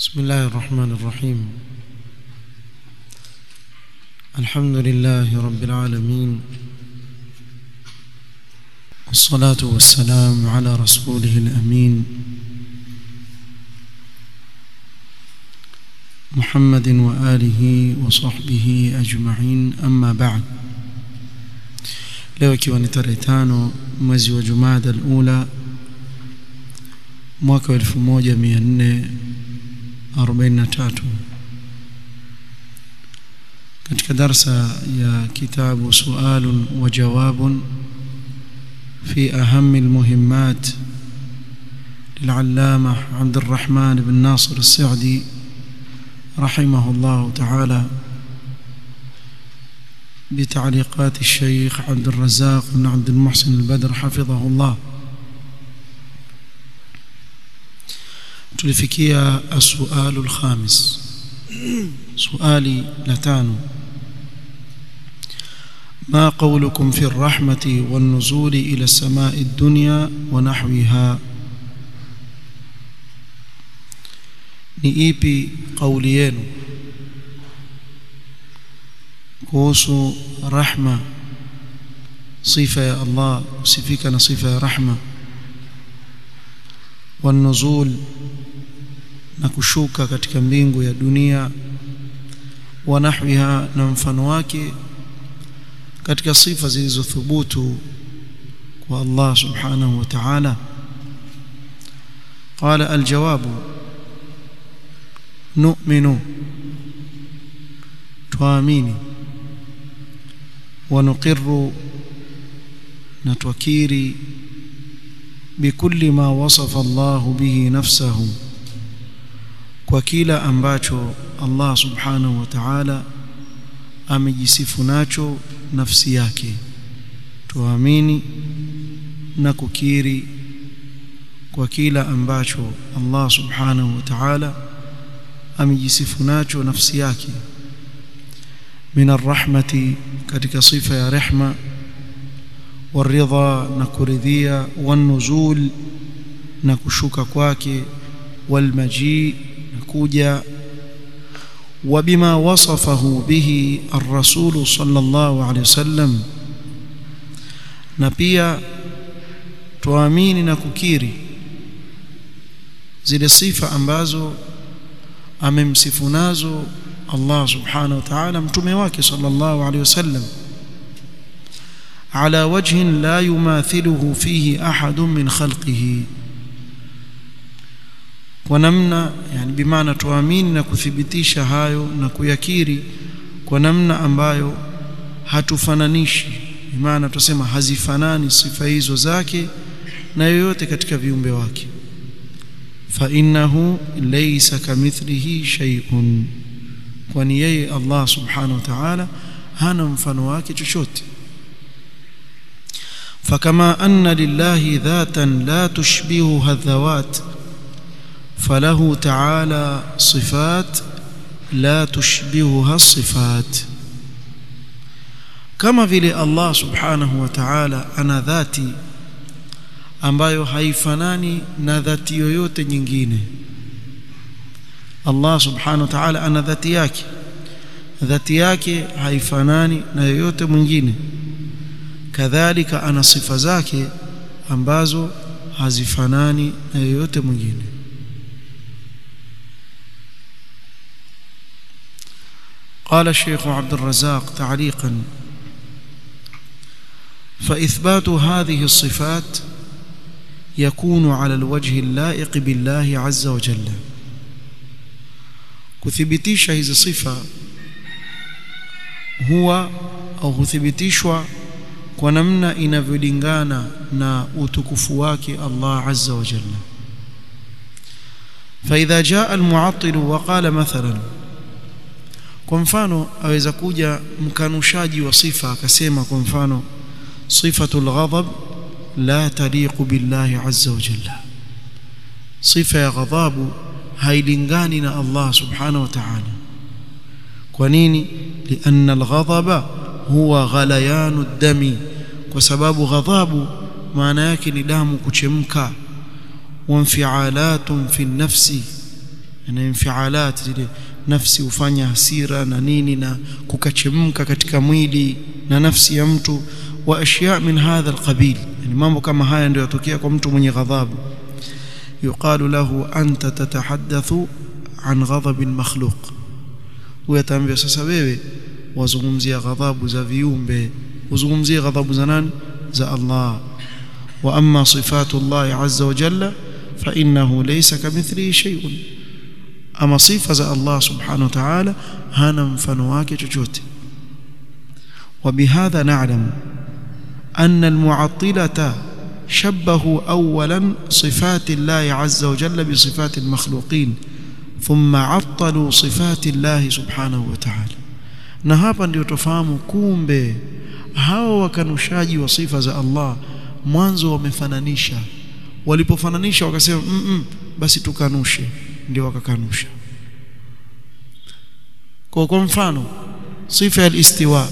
بسم الله الرحمن الرحيم الحمد لله رب العالمين والصلاة والسلام على رسوله الأمين محمد وآله وصحبه أجمعين أما بعد leo ikiwa ni tarehe tano mwezi wa Jumada al-Ula mwaka wa 1443 katika darsa ya kitabu sualun wa jawabun في أهم المهمات للعلامة عبد الرحمن بن ناصر السعدي رحمه الله تعالى بتعليقات الشيخ عبد الرزاق بن عبد المحسن البدر حفظه الله tulifikia السؤال الخامس سؤالي لتانو ما قولكم في الرحمة والنزول إلى السماء الدنيا ونحوها ni ipi kauli yenu kuhusu rahma sifa ya Allah kusifika na sifa ya rahma wanuzul na kushuka katika mbingu ya dunia wa nahwiha na mfano wake katika sifa zilizothubutu kwa Allah subhanahu wa ta'ala قال الجواب نؤمن tuamini ونقر نتوكيري بكل ما وصف الله به نفسه وكلا ambacho Allah subhanahu wa ta'ala amejisifu nacho nafsi yake tuamini na kukiri kwa kila ambacho Allah subhanahu wa ta'ala amejisifu nacho nafsi yake min arrahmati katika sifa ya rehma waridha na kuridhia wanuzul na kushuka kwake walmaji na kuja وبما وصفه به الرسول صلى الله عليه وسلم na pia tuamini na kukiri zile sifa ambazo amemsifu nazo Allah subhanahu wa ta'ala mtume wake sallallahu alayhi wasallam ala wajhin la yumathiluhu fihi ahadun min khalqihi kwa namna yani bimaana tuamini na kuthibitisha hayo na kuyakiri kwa namna ambayo hatufananishi bimaana tusema hazifanani sifa hizo zake na yoyote katika viumbe wake fa innahu laysa kamithlihi shay'un kwani yeye Allah subhanahu wa ta'ala hana mfano wake chochote فكما أن لله ذاتا لا تشبهها الذوات فله تعالى صفات لا تشبهها الصفات كما vile Allah subhanahu wa ta'ala ana dhati ambayo haifanani na dhati yoyote nyingine Allah subhanahu wa ta'ala ana dhati yake dhati yake haifanani na yoyote mwingine kadhalika ana sifa zake ambazo hazifanani na yoyote mwingine قال الشيخ عبد الرزاق تعليقا فإثبات هذه الصفات يكون على الوجه اللائق بالله عز وجل kuthibitisha hizi sifa huwa au huthibitishwa kwa namna inavyolingana na utukufu wake Allah azza wa jalla فإذا جاء المعطل وقال مثلا kwa mfano aweza kuja mkanushaji wa sifa akasema kwa mfano sifatul ghadab la taliqu billahi azza wa jalla sifa ya ghadhabu hailingani na Allah subhanahu wa ta'ala kwa nini lianna alghadaba huwa ghalayanu dami kwa sababu ghadhabu maana yake ni damu kuchemka wa infialatun fi nafsi na infialat zile nafsi hufanya hasira na nini na kukachemka katika mwili na nafsi ya mtu wa ashya min hadha alqabil yani mambo kama haya ndio yatokea kwa mtu mwenye ghadhabu yuqalu lahu anta tatahaddathu an ghadhab almakhluq huyo sasa wewe wazungumzia ghadhabu za viumbe uzungumzie ghadhabu za nani za Allah wa amma sifatu Allah azza wa jalla fa innahu laysa kamithlihi shay'un ama sifa za Allah subhanahu wa ta'ala hana mfano wake chochote وبهذا نعلم أن المعطلة شبهوا أولا صفات الله عز وجل بصفات المخلوقين ثم عطلوا صفات الله سبحانه وتعالى na hapa ndio tofahamu kumbe hawa wakanushaji wa sifa za Allah mwanzo wamefananisha walipofananisha wakasema mm -mm, basi tukanushe ndio wakakanusha kwa kwa mfano sifa ya istiwa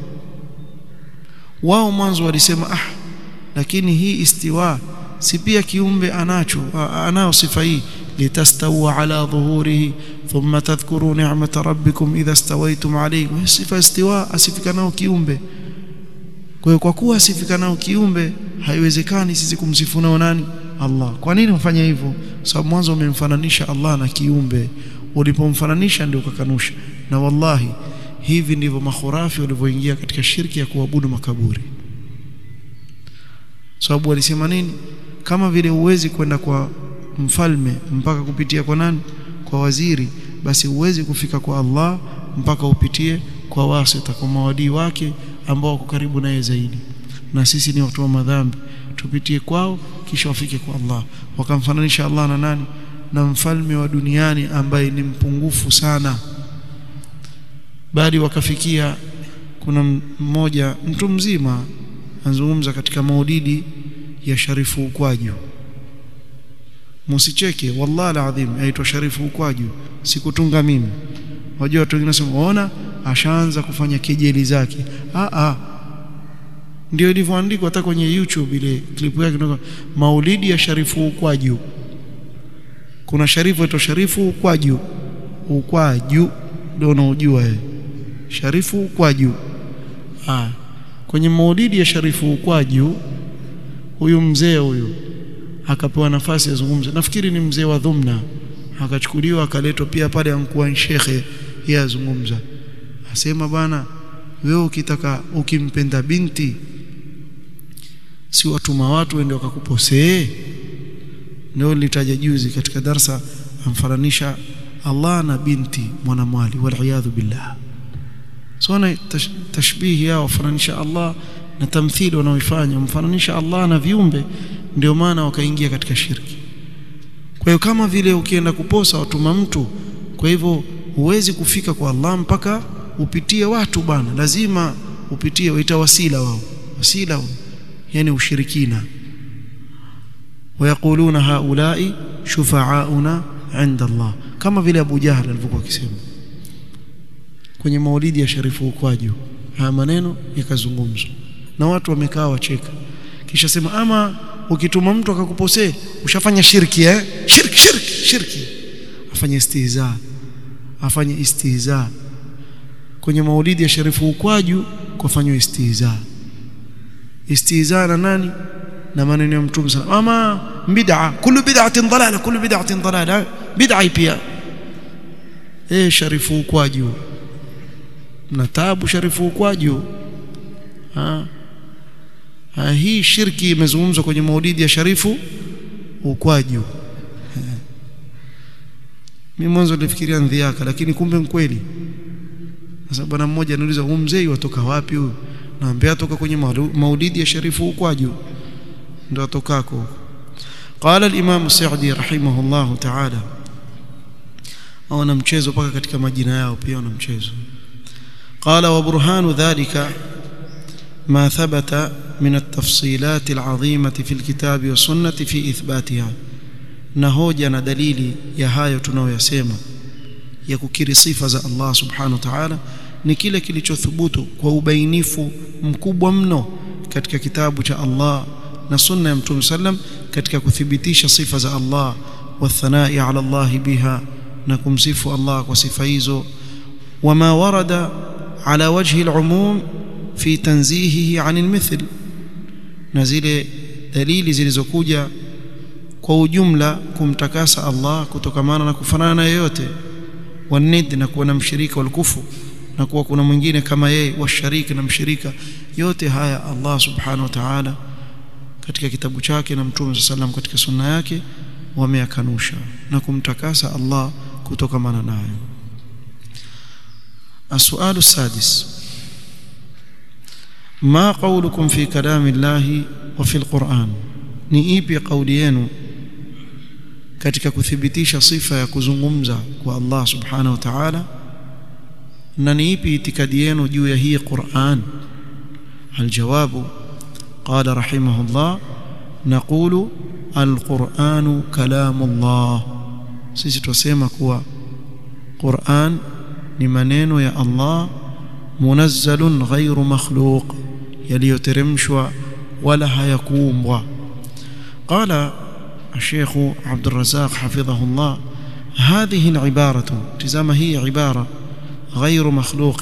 wao mwanzo walisema ah lakini hii istiwa si pia kiumbe anacho anao sifa hii litastawa ala dhuhurihi thumma tadhkuru ni'mata rabbikum idha stawaytum alayhi sifa istiwa asifika nao kiumbe kwa hiyo kwa kuwa asifika nao kiumbe haiwezekani sisi kumsifu nao nani Allah kwa nini mfanya hivyo sababu mwanzo umemfananisha Allah na kiumbe ulipomfananisha ndio ukakanusha na wallahi hivi ndivyo makhurafi walivyoingia katika shirki ya kuabudu makaburi sababu walisema nini kama vile uwezi kwenda kwa mfalme mpaka kupitia kwa nani kwa waziri basi uwezi kufika kwa Allah mpaka upitie kwa wasita kwa mawadii wake ambao wako karibu naye zaidi na sisi ni watu wa madhambi tupitie kwao kisha wafike kwa Allah wakamfananisha Allah na nani na mfalme wa duniani ambaye ni mpungufu sana bali wakafikia kuna mmoja mtu mzima anazungumza katika maulidi ya Sharifu Ukwaju msicheke wallahi alazim aitwa Sharifu Ukwaju sikutunga mimi wajua watu wengine wanasema ona ashaanza kufanya kejeli zake a a ndio ilivyoandikwa hata kwenye YouTube ile klipu yake ndio maulidi ya Sharifu Ukwaju kuna Sharifu aitwa Sharifu Ukwaju Ukwaju ndio unaojua wewe Sharifu Ukwaju ah kwenye maulidi ya Sharifu Ukwaju huyu mzee huyu akapewa nafasi azungumze nafikiri ni mzee wa dhumna akachukuliwa akaletwa pia pale ankuwa shekhe yeye azungumza asema bana wewe ukitaka ukimpenda binti si watuma watu wende wakakuposee ndio nilitaja juzi katika darsa amfananisha Allah na binti mwanamwali waliyadhu billah sona tashbihi yao wafananisha Allah na tamthili wanaoifanya mfananisha Allah na viumbe ndio maana wakaingia katika shirki kwa hiyo kama vile ukienda kuposa watuma mtu kwa hivyo huwezi kufika kwa Allah mpaka upitie watu bana lazima upitie waita wasila wao wasila wao yani ushirikina wayakuluna haulai shufaauna inda Allah kama vile Abu Jahl alivyokuwa akisema kwenye maulidi ya Sharifu Ukwaju haya maneno yakazungumzwa na watu wamekaa wacheka kisha sema ama ukituma mtu akakuposee ushafanya shirki eh shirki shirki shirki afanye istihza afanye istihza kwenye maulidi ya Sharifu Ukwaju kufanywa istihza istihza na nani na maneno ya mtume sana ama bid'a kullu bid'atin dalala kullu bid'atin dalala bid'a pia eh Sharifu Ukwaju na taabu Sharifu Ukwaju ha Ha, hii shirki imezungumzwa kwenye maulidi ya Sharifu Ukwaju. Mimi mwanzo nilifikiria ndhiaka lakini kumbe mkweli. Sasa bwana mmoja anauliza huyu mzee watoka wapi huyu? Naambia atoka kwenye maulidi ya Sharifu Ukwaju. Ndio atokako. قال الإمام السعدي رحمه الله تعالى au na mchezo paka katika majina yao pia wana mchezo قال وبرهان ذلك ما ثبت من التفصيلات العظيمة في الكتاب والسنة في إثباتها نهوجا ندليل يا hayo tunayoyasema ya kukiri sifa za Allah subhanahu wa ta'ala ni kile kilichothubutu kwa ubainifu mkubwa mno katika kitabu cha Allah na sunna ya Mtume sallam katika kuthibitisha sifa za Allah wathanai ala Allah biha na kumsifu Allah kwa sifa hizo wama warada ala wajhi al-umum fi tanzihihi 'an al-mithl na zile dalili zilizokuja kwa ujumla kumtakasa Allah kutokamana na kufanana na yeyote wanid na kuwa na mshirika walkufu na kuwa kuna mwingine kama yeye washariki na mshirika yote haya Allah subhanahu wa ta'ala katika kitabu chake na mtume sallam katika sunna yake wameyakanusha na kumtakasa Allah kutokamana nayo السؤال السادس ما قولكم في كلام الله وفي القرآن ni ipi kauli yenu katika kuthibitisha sifa ya kuzungumza kwa Allah subhanahu wa ta'ala na ni ipi itikadi yenu juu ya hii Qur'an aljawabu qala rahimahullah naqulu alqur'anu kalamullah sisi tusema kuwa Qur'an ni maneno ya Allah munazzalun ghairu makhluq yaliyoteremshwa wala hayakuumbwa قال الشيخ عبد الرزاق حفظه الله هذه العبارة تزام هي عبارة غير مخلوق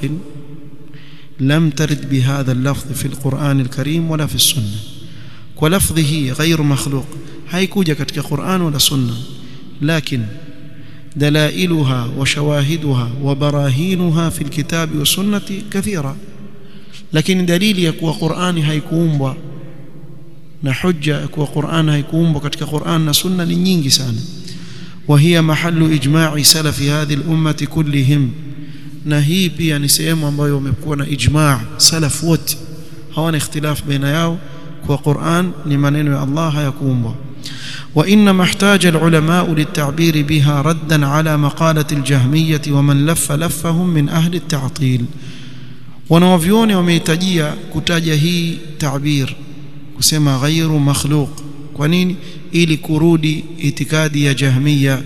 لم ترد بهذا اللفظ في القرآن الكريم ولا في السنة ولفظه غير مخلوق هيكوجا كتك قرآن ولا سنة لكن دلائلها وشواهدها وبراهينها في الكتاب والسنة كثيرة لكن دليل يكوى قرآن هيكومبا na hujja kuwa Qur'an haikuumbwa katika Qur'an na Sunna ni nyingi sana wa hiya mahallu ijma'i salafi hadhihi al-ummati kullihim na hii pia ni sehemu ambayo wamekuwa na ijma' salaf wote hawana ikhtilaf baina yao kwa Qur'an ni maneno ya Allah hayakuumbwa وإنما احتاج العلماء للتعبير بها ردا على مقالة الجهمية ومن لف لفهم من أهل التعطيل wanawavyoni wamehitajia kutaja hii tabir kusema ghairu makhluq kwa nini ili kurudi itikadi ya jahmiya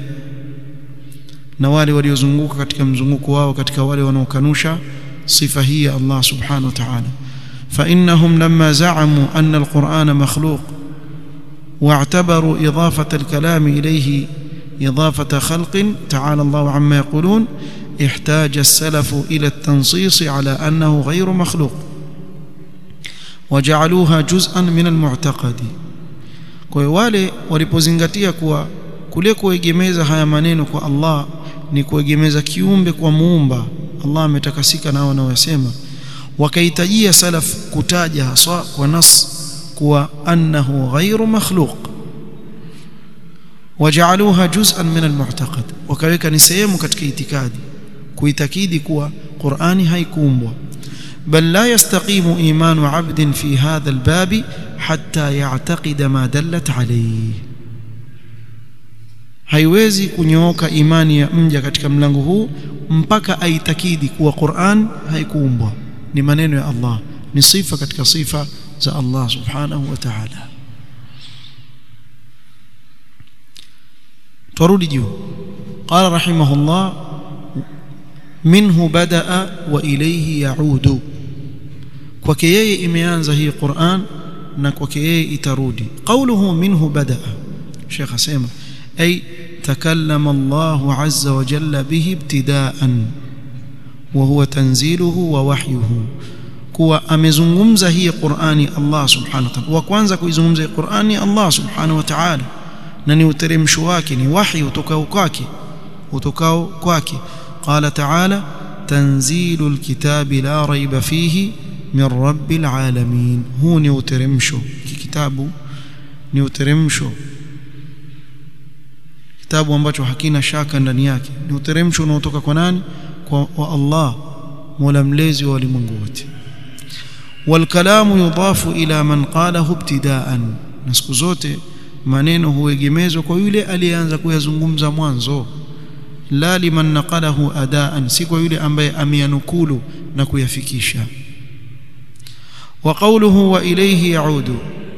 na wale waliozunguka katika mzunguko wao katika wale wanaokanusha sifa hii ya Allah subhanahu wa ta'ala فإنهم لما زعموا أن القرآن مخلوق واعتبروا إضافة الكلام إليه إضافة خلق تعالى الله عما يقولون احتاج السلف إلى التنصيص على أنه غير مخلوق وجعلوها جزءا من المعتقد kwa hiyo wale walipozingatia kuwa kule kuegemeza haya maneno kwa Allah ni kuegemeza kiumbe kwa muumba Allah ametakasika nao wanaosema wakahitajia salaf kutaja haswa kwa nas kuwa annahu ghairu makhluq wajaaluha juz'an min almu'taqad wakaweka ni sehemu katika itikadi kuitakidi kuwa Qur'ani haikuumbwa بل لا يستقيم إيمان عبد في هذا الباب حتى يعتقد ما دلت عليه haiwezi kunyooka imani ya mja katika mlango huu mpaka aitakidi kuwa Qur'an haikuumbwa ni maneno ya Allah ni sifa katika sifa za Allah subhanahu wa ta'ala turudi juu qala rahimahullah minhu badaa wa ilayhi yaudu kwake yeye imeanza hii Qur'an na kwake yeye itarudi qawluhu minhu badaa Sheikh asema ay takallama Allah azza wa jalla bihi ibtidaan wa huwa tanziluhu wa wahyuhu kuwa amezungumza hii Qur'ani Allah subhanahu wa ta'ala wa kwanza kuizungumza hii Qur'ani Allah subhanahu wa ta'ala na ni uteremsho wake ni wahi utokao kwake utokao kwake قال تعالى تنزيل الكتاب لا ريب فيه من رب العالمين هو نيوترمشو كتاب نيوترمشو kitabu ambacho hakina shaka ndani yake ni uteremsho unaotoka kwa nani kwa wa Allah mola mlezi wa ulimwengu wote والكلام يضاف إلى من قاله ابتداء na siku zote maneno huegemezwa kwa yule aliyeanza kuyazungumza mwanzo la liman naqalahu adaan si kwa yule ambaye ameyanukulu na kuyafikisha wa qawluhu wa ilayhi yaudu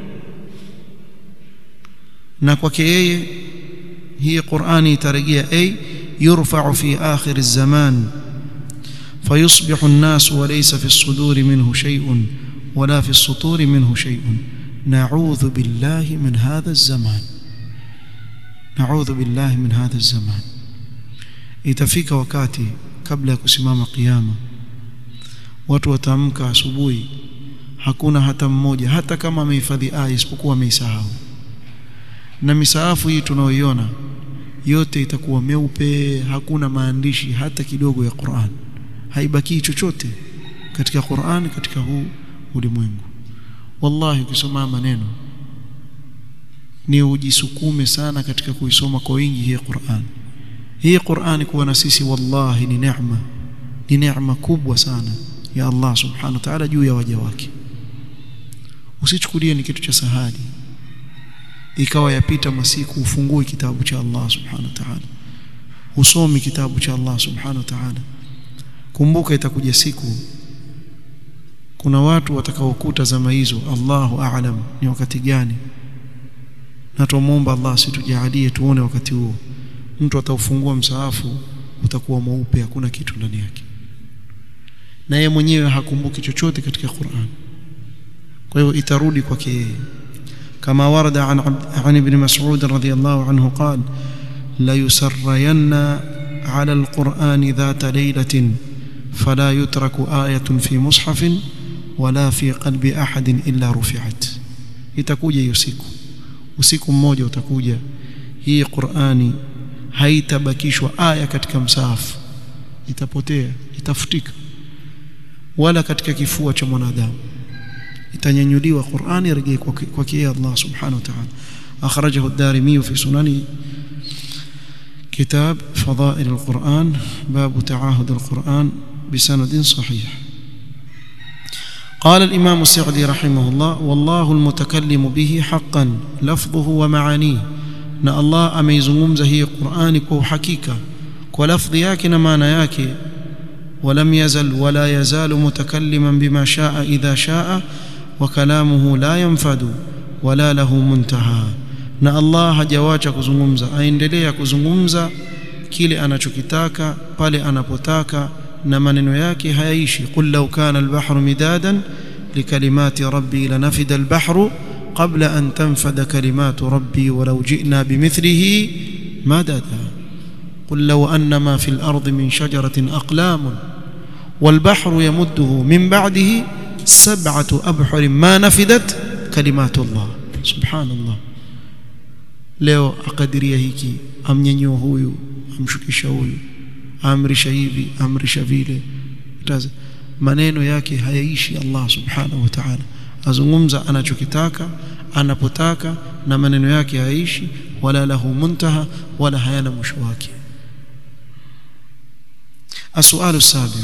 na kwake yeye hii Qur'ani itarejea ay yurfa'u fi akhir az-zaman فيصبح الناس وليس في الصدور منه شيء ولا في السطور منه شيء نعوذ بالله من هذا الزمان نعوذ بالله من هذا الزمان itafika wakati kabla ya kusimama kiyama watu wataamka asubuhi hakuna hata mmoja hata kama amehifadhi aya isipokuwa ameisahau na misaafu hii tunaoiona yote itakuwa meupe hakuna maandishi hata kidogo ya Qur'an haibaki chochote katika Qur'an katika huu ulimwengu wallahi ukisoma maneno ni ujisukume sana katika kuisoma kwa wingi hii Qur'an hii Qur'an kuwa na sisi wallahi ni neema ni neema kubwa sana ya Allah subhanahu wa ta'ala juu ya waja wake usichukulie ni kitu cha sahali ikawa yapita masiku ufungue kitabu cha Allah subhanahu wa ta'ala usomi kitabu cha Allah subhanahu wa ta'ala kumbuka itakuja siku kuna watu watakaokuta zama hizo Allahu a'lam ni wakati gani na tumuomba Allah situjalie tuone wakati huo mtu ataufungua msaafu utakuwa mweupe hakuna kitu ndani yake na yeye mwenyewe hakumbuki chochote katika Qur'an kwa hiyo itarudi kwake yeye kama warada an, an ibn Mas'ud radhiyallahu anhu qala la yusarrayanna ala alquran dhata laylatin fala yutraku ayatun fi mushafin wala fi qalbi ahadin illa rufi'at itakuja hiyo siku usiku mmoja utakuja hii Qur'ani haitabakishwa aya katika msaafu itapotea itafutika wala katika kifua cha mwanadamu itanyanyuliwa Qur'ani rejea kwa kia Allah subhanahu wa ta'ala akhrajahu ad-Darimi fi sunani كتاب فضائل القرآن باب تعاهد القرآن بسند صحيح قال الإمام السعدي رحمه الله والله المتكلم به حقا لفظه ومعانيه na Allah ameizungumza hii Qur'ani kwa uhakika kwa lafdhi yake na maana yake ولم يزل ولا يزال متكلما بما شاء إذا شاء وكلامه لا ينفد ولا له منتهى na Allah hajawacha kuzungumza aendelea kuzungumza kile anachokitaka pale anapotaka na maneno yake hayaishi qul law kana al-bahru midadan likalimati rabbi lanafida al-bahru qabla an tanfada kalimatu rabbi walau ji'na bimithlihi madada قل لو أن ما في الأرض من شجرة أقلام والبحر يمده من بعده سبعة أبحر ما نفدت كلمات الله سبحان الله leo akadiria hiki amnyanyua huyu amshukisha huyu amrisha hivi amrisha vile maneno yake hayaishi Allah subhanahu wa ta'ala azungumza anachokitaka anapotaka na maneno yake hayaishi wala lahu muntaha wala hayana mwisho wake السؤال السابع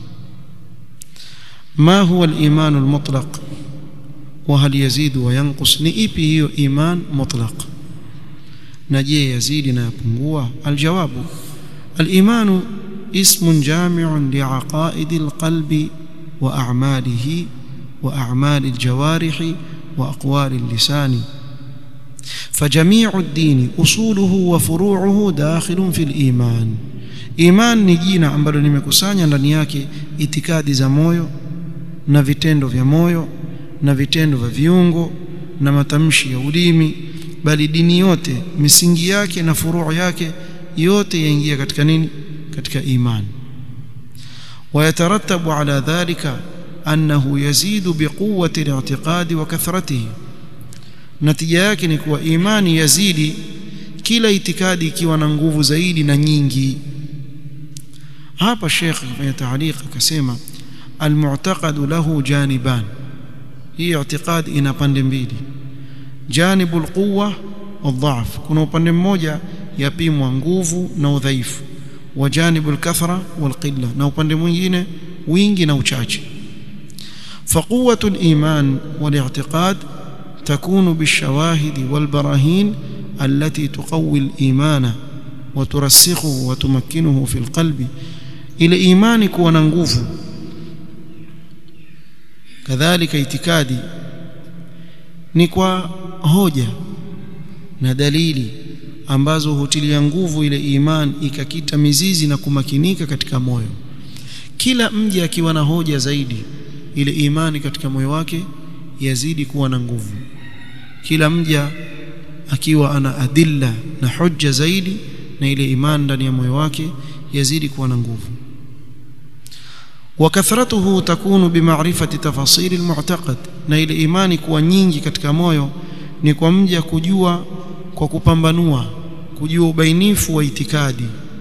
ما هو الإيمان المطلق وهل يزيد وينقص نئبي هي إيمان مطلق نجي يزيد نيبungua الجواب الإيمان اسم جامع لعقائد القلب وأعماله وأعمال الجوارح وأقوال اللسان فجميع الدين أصوله وفروعه داخل في الإيمان Iman ni jina ambalo limekusanya ndani yake itikadi za moyo na vitendo vya moyo na vitendo vya viungo na matamshi ya ulimi bali dini yote misingi yake na furuu yake yote yaingia katika nini katika iman ويترتب على ذلك أنه يزيد بقوة الاعتقاد وكثرته natija yake ni kuwa imani yazidi kila itikadi ikiwa na nguvu zaidi na nyingi hapa Sheikh kwenye taaliq akasema almu'taqadu lahu janiban hii i'tiqad ina pande mbili janibul quwwa wadhaf kuna upande mmoja yapimwa nguvu na udhaifu wa janibul kathra wal qilla na upande mwingine wingi na uchache فقوة الإيمان والاعتقاد تكون بالشواهد والبراهين التي تقوي الإيمان وترسخه وتمكنه في القلب ile imani kuwa na nguvu kadhalika itikadi ni kwa hoja na dalili ambazo hutilia nguvu ile imani ikakita mizizi na kumakinika katika moyo kila mji akiwa na hoja zaidi ile imani katika moyo wake yazidi kuwa na nguvu kila mja akiwa ana adilla na hujja zaidi na ile imani ndani ya moyo wake yazidi kuwa na nguvu وكثرته تكون بمعرفة تفاصيل المعتقد na ile imani kuwa nyingi katika moyo ni kwa mja kujua kwa kupambanua kujua ubainifu wa itikadi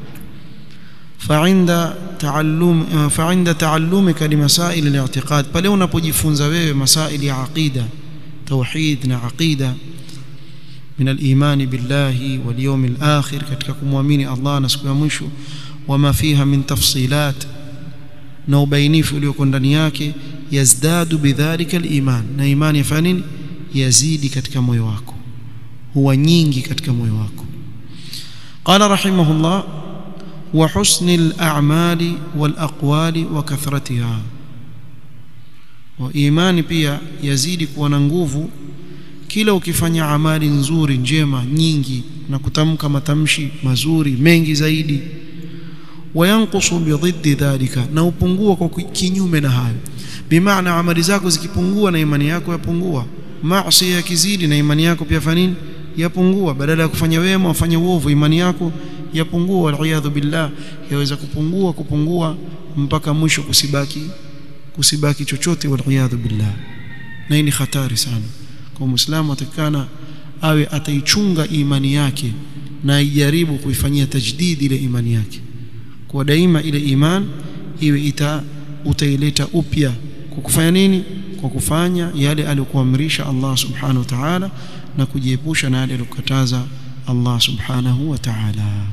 فعند تعلم فعند تعلمك لمسائل الاعتقاد pale unapojifunza wewe masaili ya aqida tauhid na aqida من الإيمان بالله واليوم الآخر katika kumwamini Allah na siku ya mwisho wama fiha min tafsilat na ubainifu ulioko ndani yake yazdadu bidhalika aliman na imani yafanya nini yazidi katika moyo wako huwa nyingi katika moyo wako qala rahimahullah wa husni al-a'mali wal aqwali wa kathratiha wa imani pia yazidi kuwa na nguvu kila ukifanya amali nzuri njema nyingi na kutamka matamshi mazuri mengi zaidi wayanqusu bidhiddi dhalika na upungua kwa kinyume na hayo bimaana amali zako zikipungua na imani yako yapungua maasi yakizidi na imani yako pia fanini yapungua badala ya kufanya wema ufanye uovu imani yako yapungua waliyadhu billah yaweza kupungua kupungua mpaka mwisho kusibaki kusibaki chochote waliyadhu billah na hii ni hatari sana kwa muislamu atakana awe ataichunga imani yake na ijaribu kuifanyia tajdidi ile imani yake kwa daima ile iman iwe ita utaileta upya kwa kufanya nini kwa kufanya yale aliyokuamrisha Allah subhanahu wa ta'ala na kujiepusha na yale aliyokataza Allah subhanahu wa ta'ala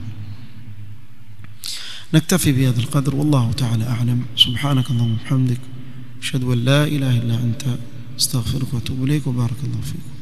نكتفي بهذا القدر والله تعالى أعلم سبحانك اللهم وبحمدك أشهد أن لا إله إلا أنت استغفرك واتوب إليك وبارك الله فيكم